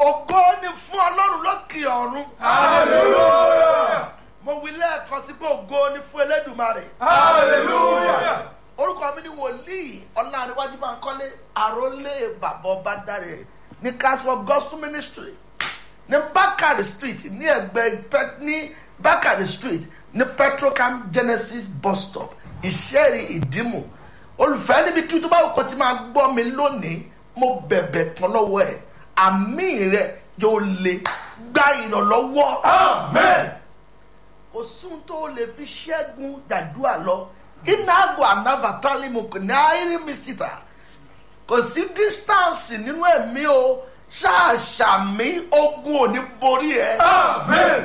ògo ni fún ọlọ́run lókè ọ̀run Hallelujah. mo wí lẹ́ẹ̀kan sí pé ògo ni fún elédùmarè Hallelujah. orúkọ mi ni wòlíì ọlọ́runwájú máa ń kọ́lé àrólé bàbá ọba dáre ní christmas gospel ministry ní bakari street ní ẹgbẹ́ Pe- ní bakari street ní petrocam genesis bus stop ìṣẹ́rí ìdímù olùfẹ́ níbi kí tó bá òkò tí máa gbọ́ mi lónìí mo bẹ̀bẹ̀ kan lọ́wọ́ ẹ̀ àmì rẹ̀ yóò lè gba ìrànlọ́wọ́ Amen. kò sún tó lè fi ṣẹ́gun jàdúrà lọ iná àgọ́ ànáfàtálì mo kò ní àírí mi síta kò sí distance nínú ẹ̀mí o ṣáàṣàmì ogun ò ní borí ẹ Amen.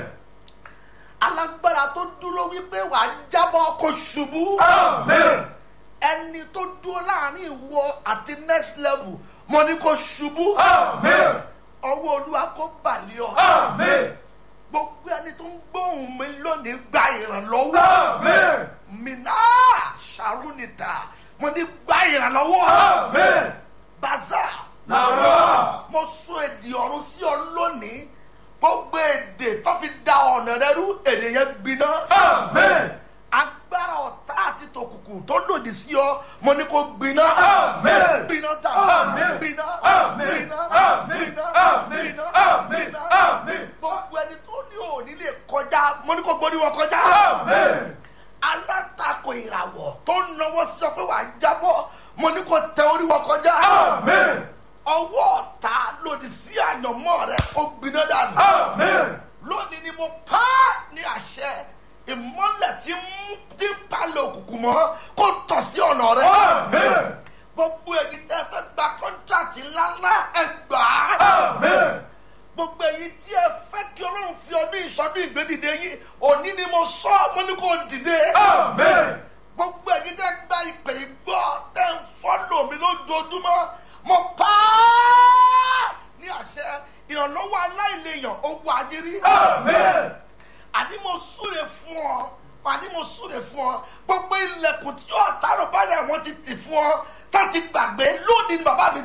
alágbára tó dúró wípé wà á jábọ́ kó ṣubú Amen. ẹni tó dúró láàrin ìwọ àti next level mo ní kó ṣubú Amen. ọwọ́ olúwa kó bàlẹ́ ọ Amen. gbogbo ẹni tó ń gbóhùn mi lónìí gba ìrànlọ́wọ́. Amen. mina sarunita mo ní gba ìrànlọ́wọ́ Amen. baza Nara. mo sọ èdè ọ̀run sí ọ lónìí gbogbo èdè tó fi da ọ̀nà rẹ rú èdè yẹn gbiná Amen. agbára ọ̀tá àti tòkùnkùn tó lòdì sí ọ mo ní kó gbiná Amen. gbiná dà Amen. gbiná Amen. gbiná Amen. gbiná Amen. gbiná Amen. gbiná Amen. gbogbo ẹni tó ní òní lè kọjá mo ní kó gbóni wọn kọjá Amen. alátakò ìràwọ̀ tó ń náwó sí ọ pé wàá jábọ́ mo ní kó tẹ orí wọn kọjá Amen. ọwọ́ ọ̀tá lòdì sí àyànmọ́ rẹ kó gbiná dànù Amen. lónìí ni mo pa á ní àṣẹ ìmọ́lẹ̀ tí ń tí ń palẹ̀ òkùnkùn mọ́ kó tọ̀ sí ọ̀nà rẹ Amen. gbogbo èyí tẹ́ fẹ́ gba kọ́ńtrátì ńláńlá ẹ gbà á Amen. gbogbo èyí tí ẹ fẹ́ kí ọlọ́run fi ọdún ìsọdún ìgbédìde yín òní ni mo sọ mo ní kó dìde Amen. gbogbo ẹ̀yin tẹ́ gba ìpè ìgbọ́ tẹ́ ń fọ́lọ̀ mi lójoojúmọ́ mo pa á ní àṣẹ ìrànlọ́wọ́ aláìlèyàn owó ayérí Amen. àní mo súre fún ọ àní mo súre fún ọ gbogbo ilẹ̀kùn tí ọ̀tá rò báyà wọ́n ti tì fún ọ tá ti gbàgbé lónìí ni bàbá mi